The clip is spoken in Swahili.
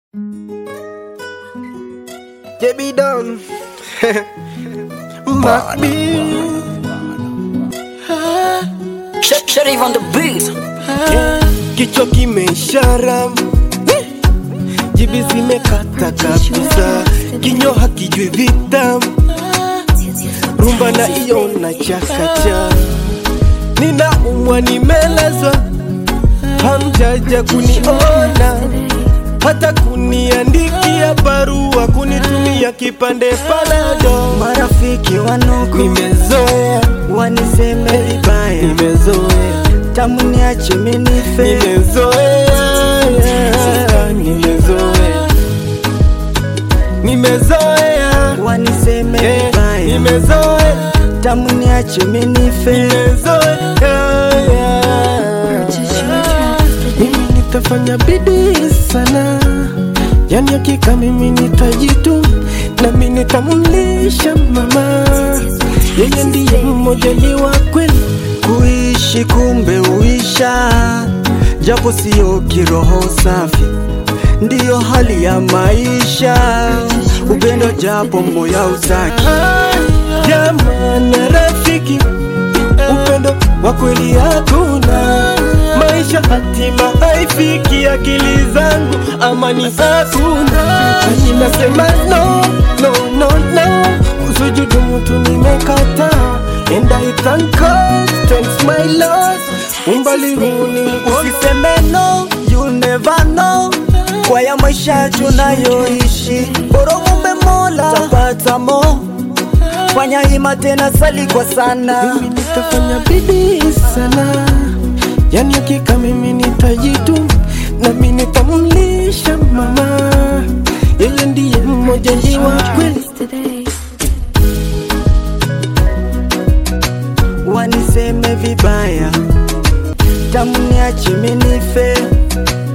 JB Don Mac B Sh- Sheriff on the beat. Kichwa kimeishara Jibi zimekata kabisa Kinyo hakijui vitamu Rumba na iyo na chakacha Nina umwa nimelazwa Hamjaja kuniona hata kuniandikia barua kunitumia kipande palado marafiki wanuku nimezoea waniseme vibaya nimezoea tamu niache minife nimezoea nimezoea nimezoea waniseme Eh, vibaya nimezoea tamu niache minife nimezoea mimi nitafanya bidii sana yani hakika mimi nitajitu nami nitamlisha mama yeye ndiye mmoja wa kweli kuishi kumbe uisha japo siyo kiroho safi ndiyo hali ya maisha upendo japo moya usaki jamani rafiki upendo wa kweli hakuna maisha hatima haifiki akili zangu amani hakuna Mimi nasema no no no no usujudu mtu nimekataa and I thank God thanks my Lord umbali huu ni usiseme no you'll never know kwa ya maisha tunayoishi boromumbe mola tapata mo fanya hima tena sali kwa sana mimi nitafanya bidii sana yani hakika mimi nitajitu nami nitamlisha mama yeye ndiye mmoja ndi wa kweli waniseme vibaya tamu niache minife